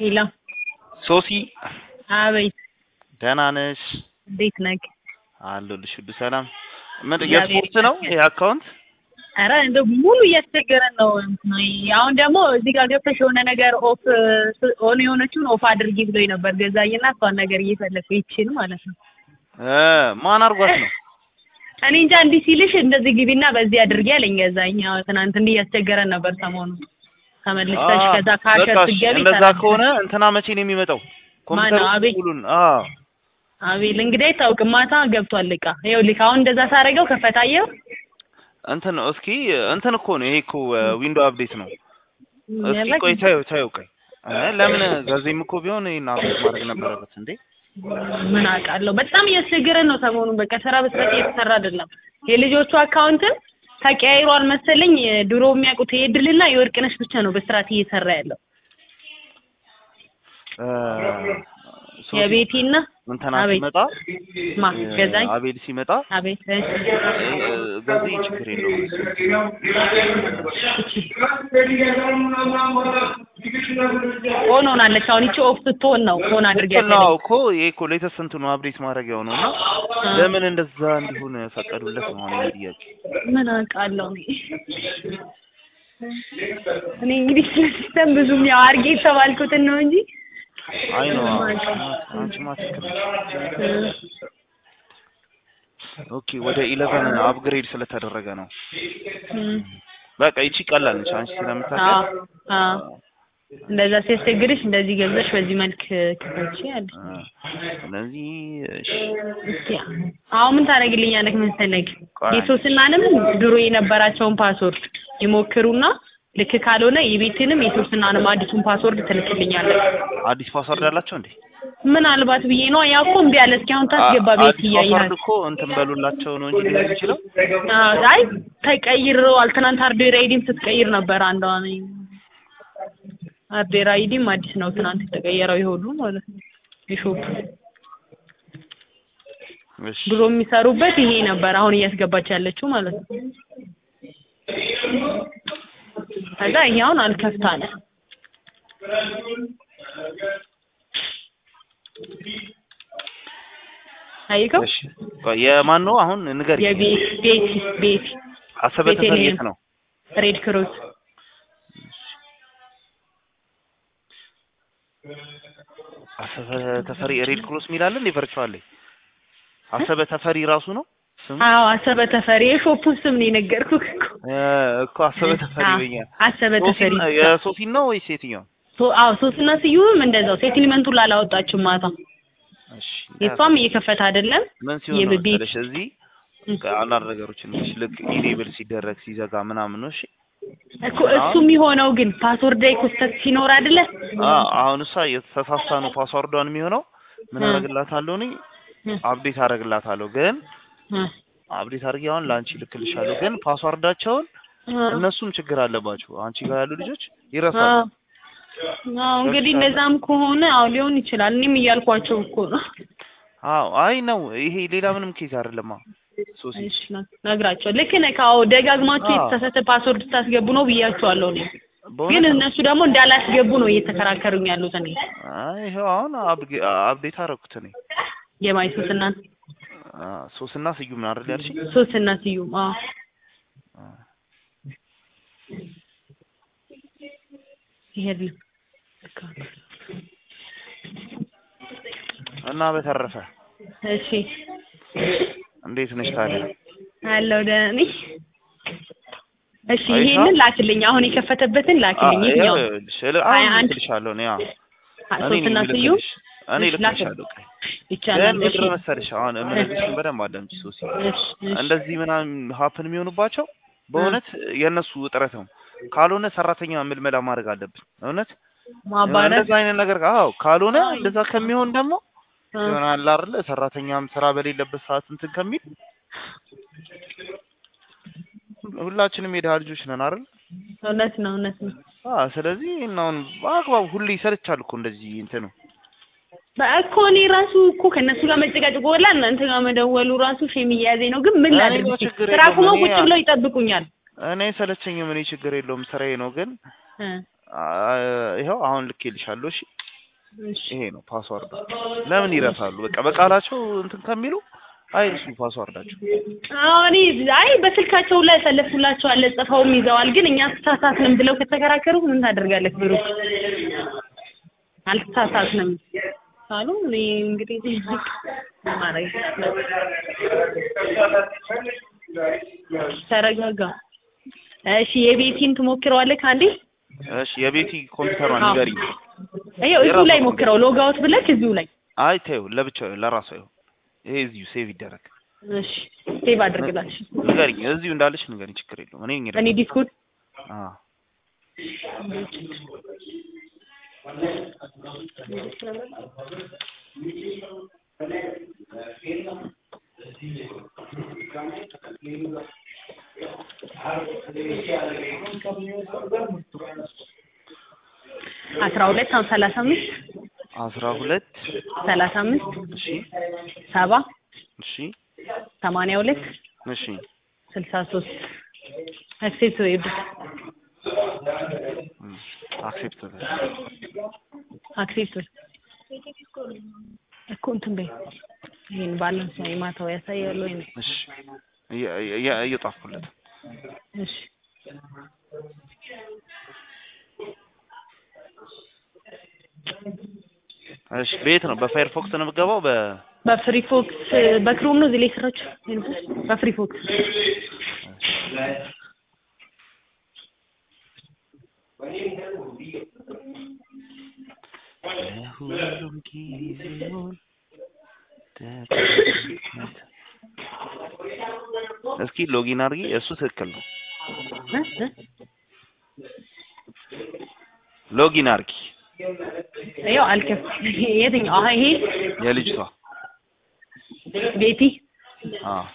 ሄሎ ሶሲ አቤት፣ ደህና ነሽ? እንዴት ነህ? አለሁልሽ። ሁሉ ሰላም? ምን እግዚአብሔር የስፖርት ነው ይሄ አካውንት? ኧረ እንደው ሙሉ እያስቸገረን ነው። እንትን አሁን ደግሞ እዚህ ጋር ገብተሽ የሆነ ነገር ኦፍ ሆነ የሆነችውን ኦፍ አድርጊ ብሎኝ ነበር ገዛኝና እሷን ነገር እየፈለኩ ይችን ማለት ነው። እ ማን አድርጓት ነው? እኔ እንጃ እንዲህ ሲልሽ እንደዚህ ግቢና በዚህ አድርጊ አለኝ ገዛኝ። አዎ ትናንት እንዲህ እያስቸገረን ነበር ሰሞኑ ተመልሰሽ ከዛ ካሸር በቃ እሺ፣ ስትገቢ እንደዛ ሰላም ከሆነ እንትና መቼ ነው የሚመጣው? ኮምፒውተሩ አቤል? ሙሉን አዎ አቤል እንግዲህ አይታወቅም። ማታ ገብቷል እቃ ይኸውልህ፣ አሁን እንደዛ ሳደርገው ከፈታየው እንትን ነው እስኪ እንትን እኮ ነው ይሄ እኮ ዊንዶ አፕዴት ነው። እስኪ ቆይ ታዩ ታዩ ቆይ እ ለምን ጋዜም እኮ ቢሆን ይሄን አፕዴት ማድረግ ነበረበት እንዴ? ምን አውቃለሁ። በጣም እያስቸገረን ነው ሰሞኑን። በቃ ስራ በስራት እየተሰራ አይደለም። የልጆቹ አካውንትን ተቀያይሯል መሰለኝ። ድሮ የሚያውቁት የድልና የወርቅነሽ ብቻ ነው በስርዓት እየሰራ ያለው። እ ሶሲ የቤቲና እንትና አቤት ሲመጣ ማ እ ገዛኝ አቤል ሲመጣ አቤት እሺ። እ ገዜ ችግር የለውም ኦን ሆናለች። አሁን ይቺ ኦፍ ስትሆን ነው ኦን አድርጊያት ነው ያለኝ። እኮ ይሄ እኮ ሌተስት እንትኑ አፕዴት ማድረጊያው ነው እና ለምን እንደዛ እንዲሆን ፈቀዱለት ነው አሁን የኔ ጥያቄ። ምን አውቃለሁ እኔ እኔ እንግዲህ ስለ ሲስተም ብዙም ያው አድርጌ የተባልኩትን ነው እንጂ አይ ነው ምንም አውቃለሁ። አንቺማ ትክክል ነሽ። ኦኬ ወደ ኢለቨን አፕግሬድ ስለተደረገ ነው። እም፣ በቃ ይቺ ቀላል ነች አንቺ አዎ ስለምታውቂያት አዎ እንደዛ ሲያስቸግርሽ እንደዚህ ገብዘሽ በዚህ መልክ ክፈቺ አለ። እ ስለዚህ እሺ እስኪ አሁን ምን ታደርግልኛለህ መሰለህ? ቆይ የሶስናንም ድሮ የነበራቸውን ፓስወርድ ይሞክሩና ልክ ካልሆነ የቤትንም የሶስናንም አዲሱን ፓስወርድ ትልክልኛለህ። አዲስ ፓስወርድ አላቸው እንዴ? ምናልባት ብዬ ነው። ያ እኮ እምቢ አለ። እስኪ አሁን ታስገባ አ- ቤት አዲስ እያየህ ፓስወርድ እኮ እንትን በሉላቸው ነው እንጂ ሊሆን የሚችለው አዎ፣ አይ ተቀይረዋል። ትናንት ሃርድዌር አይዲም ስትቀይር ነበር አንዷ ነኝ። ሃርድዌር አይዲም አዲስ ነው ትናንት የተቀየረው የሁሉ ማለት ነው የሾፑ እሺ ድሮ የሚሰሩበት ይሄ ነበር። አሁን እያስገባች ያለችው ማለት ነው። ከዛ ይሄ አሁን አልከፍት አለ። አይከው እሺ ቆይ የማን ነው አሁን ንገሪ። የቤት ቤት ቤት አሰበ ተፈሪ ቤተልሔም። የት ነው? ሬድ ክሮስ አሰበ ተፈሪ ሬድ ክሮስ የሚል አለ እንዴ? ቨርቹዋል ላይ አሰበ ተፈሪ ራሱ ነው ስሙ? አዎ አሰበ ተፈሪ የሾፑን ስም ነው የነገርኩህ እኮ እ እኮ አሰበ ተፈሪ አዎ፣ ይለኛል። አሰበ ተፈሪ ሶሲን- የሶሲን ነው ወይስ የትኛው? ሶ- አዎ ሶስትና ስዩምም እንደዛው ሴትልመንቱን ላላወጣችም ማታ እሺ የሷም እየከፈተ አይደለም ምን ሲሆን ነው የቤት መሰለሽ እዚህ አንዳንድ ነገሮችን ልክ ልክ ኢኔብል ሲደረግ ሲዘጋ ምናምን ነው። እሺ እኮ እሱ የሚሆነው ግን ፓስወርድ ላይ ኮስተት ሲኖር አይደለ አ አሁን እሷ የተሳሳተ ነው ፓስወርዷን የሚሆነው ምን እ። አደርግላታለሁ እኔ እ፣ አፕዴት አደርግላታለሁ ግን እ፣ አፕዴት አድርጌ አሁን ለአንቺ ልክልሻለሁ ግን ፓስዋርዳቸውን እ። እነሱም ችግር አለባቸው አንቺ ጋር ያሉ ልጆች አዎ ይረሳሉ አዎ፣ እንግዲህ እንደዛም ከሆነ አዎ ሊሆን ይችላል። እኔም እያልኳቸው እኮ ነው። አዎ አይ ነው ይሄ ሌላ ምንም ኬዝ አይደለማ ሶሲ እሺ ነ- ነግራቸው ልክ ነህ። አዎ ደጋግማችሁ አዎ። የተሳሳተ ፓስወርድ ስታስገቡ ነው ብያቸዋለሁ እኔ። ግን በእውነት ነው። እነሱ ደግሞ እንዳላስገቡ ነው እየተከራከሩኝ ያሉት። እኔ አይ ይኸው አሁን አፕጌ- አፕዴት አደረኩት እኔ የማይ ሶስትና አ፣ ሶስና ስዩም ነው አይደል ያልሽኝ ሶስትና ስዩም አዎ አ፣ ይሄድልህ እና በተረፈ እሺ እንዴት ነሽ ታዲያ አለው ደህና ነኝ። እሺ አይሻ? ይሄንን ላክልኝ። አሁን የከፈተበትን ላክልኝ። የትኛው ሀያ አንድ ልክልሻለሁ እኔ አዎ እኔ ሶስትና ነኝ ስዩም ልክልሽ እኔ እሺ፣ ላክ- ልክልሻለሁ ቆይ ይቻላል። ግን እሺ ምንድን ነው መሰለሽ አሁን የምነግርሽን በደንብ አዳምጪ ሶሲ እሺ እሺ እንደዚህ ምናምን ሀፕን የሚሆኑባቸው በእውነት የእነሱ እጥረት ነው ካልሆነ ሰራተኛ ምልመላ ማድረግ አለብን እውነት ማባረር እንደዛ አይነት ነገር አዎ ካልሆነ እንደዛ ከሚሆን ደግሞ እ፣ ይሆናል አይደለ ሰራተኛም ስራ በሌለበት ሰዓት እንትን ከሚል ሁላችንም የድሀ ልጆች ነን አይደል እውነት ነው እውነት ነው። አዎ ስለዚህ እና አሁን በአግባቡ ሁሌ ይሰለቻል እኮ እንደዚህ እንትኑ እኮ እኔ ራሱ እኮ ከእነሱ ጋር መጨቃጨቅ ወላ እናንተ ጋር መደወሉ ራሱ ሼም እያያዘኝ ነው። ግን ምን እኔ ላድርግ? ጋር እስኪ ችግር ስራ የለውም። ቁመው እኔ ቁጭ ብለው ይጠብቁኛል። እኔ ሰለቸኝም እኔ ችግር የለውም ስራዬ ነው ግን እ አ- ይኸው አሁን ልኬልሻለሁ እሺ እሺ ይሄ ነው ፓስዋርድ። ለምን ይረሳሉ? በቃ በቃላቸው እንትን ከሚሉ አይርሱ ፓስዋርዳቸው። አሁን አይ በስልካቸው ላይ ያሰለፉላቸዋል ጽፈውም ይዘዋል። ግን እኛ ተሳሳትንም ብለው ከተከራከሩ ምን ታደርጋለህ ብሩክ? አልተሳሳትንም ካሉ እኔ እንግዲህ ማረግ ተረጋጋ። እሺ የቤቲን ትሞክረዋለህ ካንዴ? እሺ የቤቲ ኮምፒውተሯን ንገሪኝ። ይኸው እዚሁ ላይ ሞክረው ሎጋውት ብለህ እዚሁ ላይ አይ ተይው፣ ለብቻው ለራሷ ይሁን። ይሄ እዚሁ ሴቭ ይደረግ። እሺ ሴቭ አድርግላሽ። ንገሪኝ፣ እዚሁ እንዳለች ንገሪኝ፣ ችግር የለውም። እኔ እንግዲህ እኔ ዲስኩት አዎ አስራ ሁለት አሁን ሰላሳ አምስት አስራ ሁለት ሰላሳ አምስት እሺ ሰባ እሺ ሰማንያ ሁለት እሺ ስልሳ ሶስት አክሴፕት ዌብ አክሴፕት አክሴፕት እኮ እንትን በይ ይሄን ባላንስ ነው የማታው ያሳያል ወይ ነው? እሺ እየ- እየ- እየጻፍኩለት እሺ እሺ በየት ነው በፋየርፎክስ ነው የምገባው በ በፍሪ ፎክስ በክሮም ነው እዚህ ላይ ስራችሁ በፍሪ ፎክስ ለሁሉም ጊዜውን እስኪ ሎጊን አድርጊ እሱ ትክክል ነው እ? እ? ሎጊን አድርጊ ያው አልከፍ የትኛው አሀ ይሄ የልጅቷ ቤቲ አዎ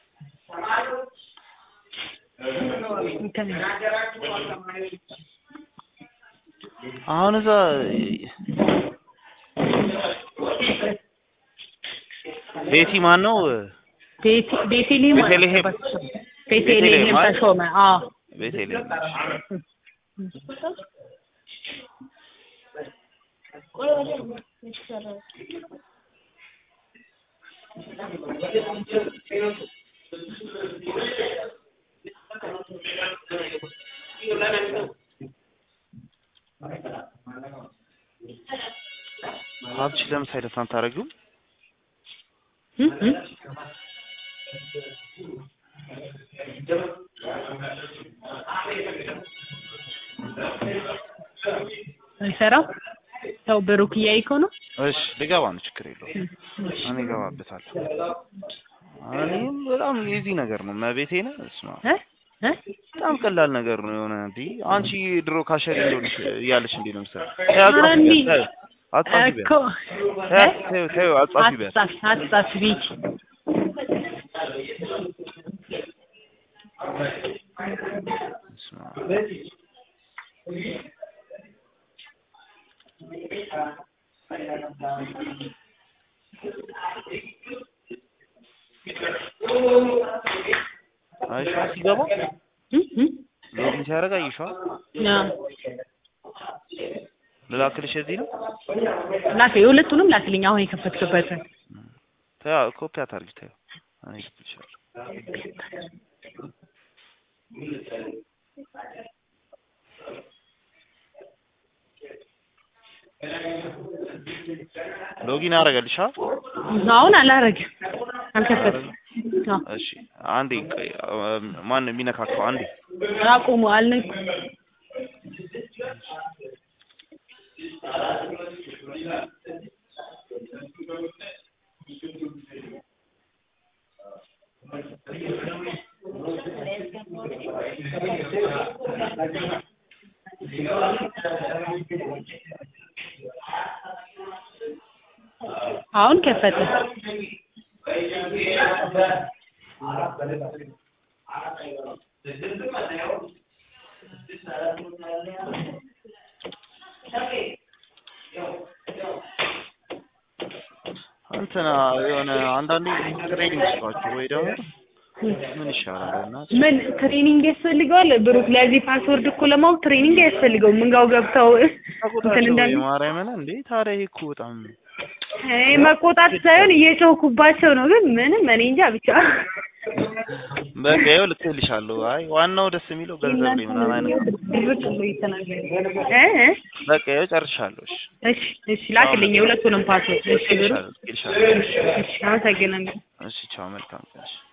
እንትን አሁን እዛ ቤቲ ማን ነው ቤቲ ቤቴልሄም ቤተልሔም። ቤቴልሄም ቤተልሔም አይደል? ተሾመ አዎ ቤተልሔም ሀብች ለምን ሳይለንት አታደርጊውም? እ? እ? አይሰራም ያው ብሩክ እያይከው ነው እሺ ልገባ ነው፣ ችግር የለውም። እኔ እገባበታለሁ። እኔም በጣም የዚህ ነገር ነው መቤቴ ነው። እስማ እ? እ? በጣም ቀላል ነገር ነው የሆነ እንዲ አንቺ ድሮ ካሸሪ እንደሆነሽ እያለሽ እንዴ ነው ምሳሌ ኧረ እንዲህ አጻፊ እኮ ተይው ተይው አጻፊ ቢያት አትጻፍ አትጻፍ ቤቲ አይሻ ሲገባ እ? እ? ሎጊን ሲያደርግ አይሻ አዎ ልላክልሽ እዚህ ነው ላክ የሁለቱንም ላክልኝ አሁን የከፈትክበትን ተይው ኮፒ አታርጊ ተይው እኔ ልክልሻለሁ ሎጊን አደረገልሽ አ አሁን አላረግም አልከፈትም አዎ እሺ አንዴ ቆይ ማን ነው የሚነካካው አንዴ አቁሙ አልነኩ አሁን ከፈተ እንትና የሆነ አንዳንዴ ትሬኒንግ ስጧቸው ወይ ደግሞ ምን ይሻላል? እና ምን ትሬኒንግ ያስፈልገዋል? ብሩክ ለዚህ ፓስወርድ እኮ ለማወቅ ትሬኒንግ አያስፈልገውም። ምንጋው ገብተው እንትን ተቆጣቸው እንዳለ የማርያምን እንዴ! ታዲያ ይሄ እኮ በጣም ይሄ መቆጣት ሳይሆን እየጮህኩባቸው ነው። ግን ምንም እኔ እንጃ ብቻ በቃ ይኸው ልክልሻለሁ። አይ ዋናው ደስ የሚለው ገንዘብ ላይ ምናምን አይነት ነው። ድርቅ ብሎ ይተናገር እ እ በቃ ይኸው ጨርሻለሁ። እሺ እሺ እሺ ላክልኝ የሁለቱንም ፓስወርድ። እሺ ብሩክ ልክልሻለሁ ልክልሻለሁ። እሺ አመሰግናለሁ። እሺ ቻው፣ መልካም ቀን። እሺ